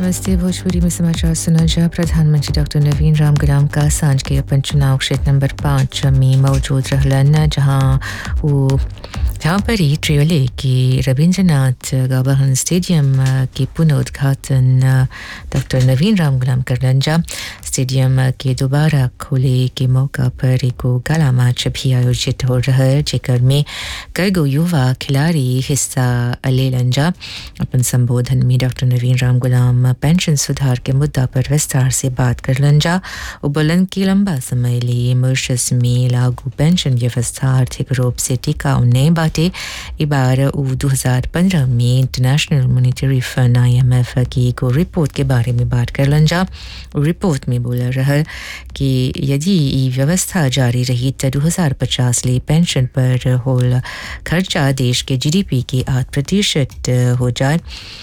नमस्ते भोजपुरी में समाचार सुना जा प्रधानमंत्री डॉक्टर नवीन राम गुलाम का सांझ के अपन चुनाव क्षेत्र नंबर पाँच में मौजूद रहलन जहाँ वो जहाँ पर ही ट्रियोले की रविंद्रनाथ गाबहन स्टेडियम के पुनरुद्घाटन डॉक्टर नवीन राम गुलाम करलन जा स्टेडियम के दोबारा खोले के मौका पर एगो गला मैच भी आयोजित हो रहा है जेकर में कई गो युवा खिलाड़ी हिस्सा लेलन जा अपन संबोधन में डॉक्टर नवीन राम गुलाम पेंशन सुधार के मुद्दा पर विस्तार से बात करलन जा वो बोलन कि लंबा समय लिए मॉरिशस में लागू पेंशन व्यवस्था आर्थिक रूप से टिकाऊ नहीं बाटे ई बार वो 2015 में इंटरनेशनल मॉनिटरी फंड आईएमएफ की एगो रिपोर्ट के बारे में बात करलन जा रिपोर्ट में बोल रहा कि यदि ये व्यवस्था जारी रही तो 2050 ले पेंशन पर होल खर्चा देश के जीडीपी के आठ प्रतिशत हो जाए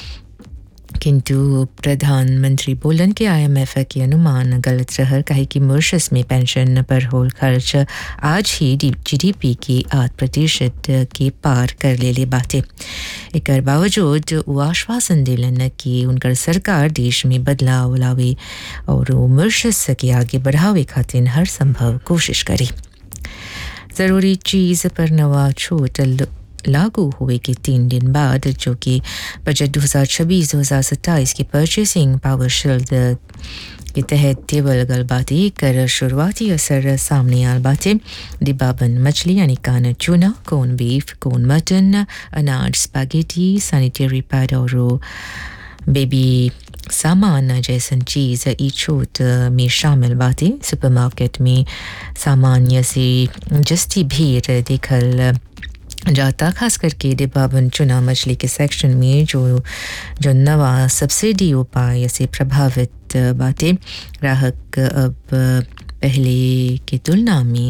किंतु प्रधानमंत्री बोलन कि आईएमएफ के अनुमान गलत रहा कहे कि मॉरिशस में पेंशन पर होल खर्च आज ही जीडीपी के आठ प्रतिशत के पार कर ले ले बाटे एक बावजूद वो आश्वासन दिलन कि उनकर सरकार देश में बदलाव लावे और वो मॉरिशस के आगे बढ़ावे खातिर हर संभव कोशिश करे ज़रूरी चीज़ पर नवा छूट लागू हुए के तीन दिन बाद जो कि बजट 2026-2027 की परचेसिंग पावर शील्ड के तहत टेबल गलबाती कर शुरुआती असर सामने आल बातें डिब्बाबंद मछली यानी कान चूना कोन बीफ कोन मटन अनाज स्पैगेटी सैनिटरी पैड और बेबी सामान जैसन चीज़ ई छूट में शामिल बातें सुपरमार्केट में सामान्य से जस्ती भीड़ देखल जाता खास करके डिब्बाबंद चुना मछली के सेक्शन में जो जो नवा सब्सिडी उपाय से प्रभावित बातें ग्राहक अब पहले की तुलना में